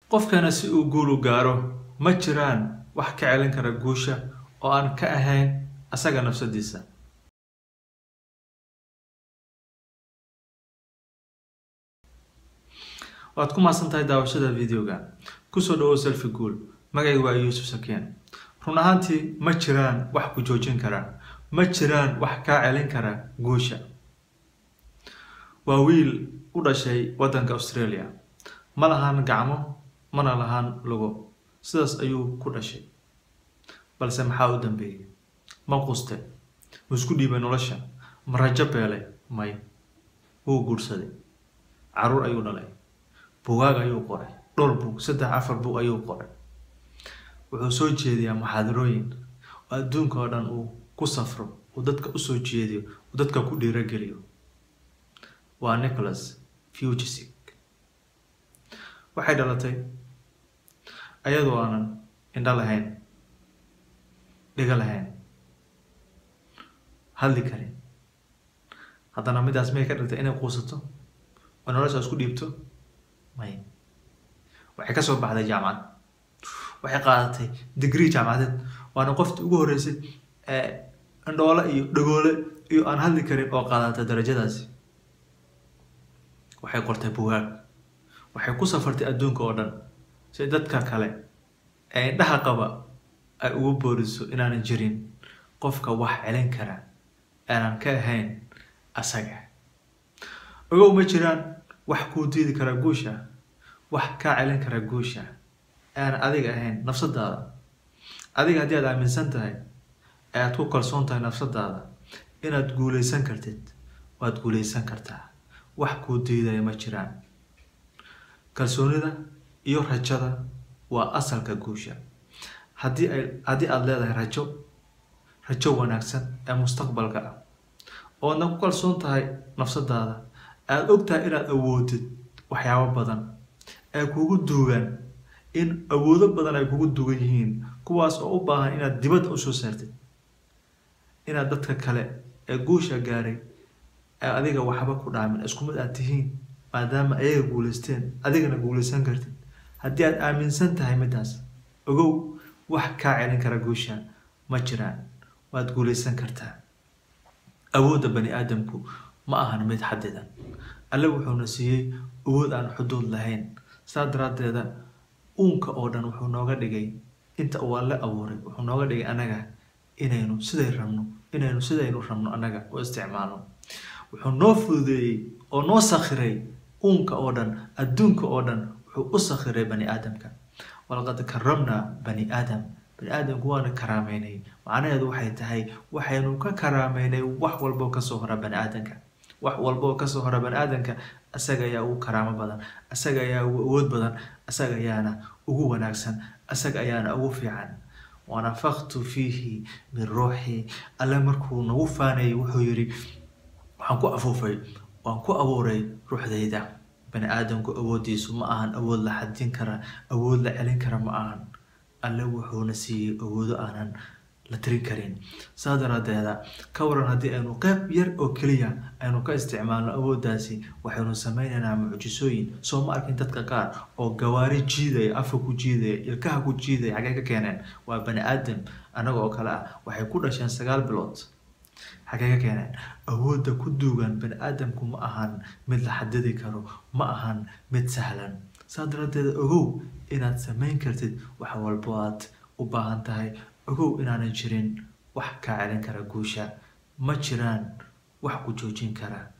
qofkana si uu guul u gaaro ma jiraan wax ka celin kara guusha oo aan ka ahayn asaga nafsadiisa waad ku maasan tahay daawashada videoga kusoo dhawow selfi guul magacaygu waa yuusuf sakeen run ahaantii ma jiraan wax ku joojin kara ma jiraan wax kaa celin kara guusha waa wiil u dhashay waddanka australia ma lahaan gacmo mana lahaan lugo sidaas ayuu ku dhashay balse maxaa u dambeeyey ma quste ma isku dhiibay nolosha ma rajo beelay may wuu guursaday caruur ayuu dhalay bugaag ayuu qoray dhowr bug saddex afar bug ayuu qoray wuxuu soo jeediyaa muxaadarooyin oo adduunka oo dhan uu ku safro uu dadka usoo jeediyo uu dadka ku dhiirogeliyo waa nicholas fugisic waxay dhalatay ayadoo aanan indho lahayn dhigo lahayn hadli karin haddana midaas may ka dhigtay inay quusato oo nolosha isku dhiibto may waxay ka soo baxday jaamacad waxay qaadatay degree jaamacadeed waana qoftii ugu horreysay ee indhoole iyo dhagoole iyo aan hadli karin oo qaadatay darajadaasi waxay qortay bugaag waxay ku safartay adduunka oo dhan si dadka kale ee indhaha qaba ay ugu booriso inaanan jirin qofka wax celin kara aanan ka ahayn asaga ogow ma jiraan wax kuu diidi kara guusha wax kaa celin kara guusha aanan adiga ahayn nafsadaada adiga haddii aad aaminsan tahay ee aad ku kalsoon tahay nafsadaada inaad guuleysan kartid waad guuleysan kartaa wax kuu diidaya ma jiraan kalsoonida iyo rajada waa asalka guusha haddii ay haddii aada leedahay rajo rajo wanaagsan ee mustaqbalka ah oodna ku kalsoon tahay nafsadaada aada og tahay inaad awoodid waxyaabo badan ee kugu duugan in awoodo badan ay kugu dugan yihiin kuwaas oo u baahan inaad dibadda usoo saartid inaad dadka kale ee guusha gaaray ee adiga waxba ku dhaamin isku mid aad tihiin maadaama ayaga guuleysteen adigana guuleysan kartid haddii aad aaminsan tahay midaas ogow wax kaa celin kara guusha ma jiraan waad guuleysan kartaa awoodda bani aadamku ma ahan mid xadidan alle wuxuuna siiyey awood aan xuduud lahayn saa daraaddeeda uunka oo dhan wuxuu nooga dhigay inta uu alle abuuray wuxuu nooga dhigay anaga inaynu siday rabno inaynu sidaynu rabno annaga u isticmaalno wuxuu noo fududeeyey oo noo sakhiray uunka oo dhan adduunka oo dhan wuxuu u sakhiray bani aadamka walaqad karamnaa bani aadam bani aadamku waana karaameynay macnaheedu waxay tahay waxaynu ka karaameynay wax walboo kasoo hora bani aadamka wax walboo kasoo hora bani aadamka asaga ayaa ugu karaamo badan asaga ayaa ugu awood badan asaga ayaana ugu wanaagsan asaga ayaana ugu fiican wanafaktu fiihi min ruuxii alle markuu nagu faanayay wuxuu yidhi waxaan ku afuufay waan ku abuuray ruuxdayda bani aadamku awooddiisu ma ahan awood la xadin kara awood la celin kara ma ahan alle wuxuuna siiyey awoodo aanan la tirin karin saa daraadeeda ka waran haddii aynu qeyb yar oo keliya aynu ka isticmaalno awooddaasi waxaynu sameynaynaa mucjisooyin soo ma arkin dadka qaar oo gawaari jiidaya afka ku jiidaya ilkaha ku jiidaya xaggee ka keeneen waa bani aadam annaga oo kale ah waxay ku dhasheen sagaal bilood xaggee ka keeneen awoodda ku duugan bani aadamku ma ahan mid la xadidi karo ma ahan mid sahlan saa daraaddeeda ogow inaad sameyn kartid wax walbo aad u baahan tahay ogow inaanan jirin wax kaa celin kara guusha ma jiraan wax ku joojin kara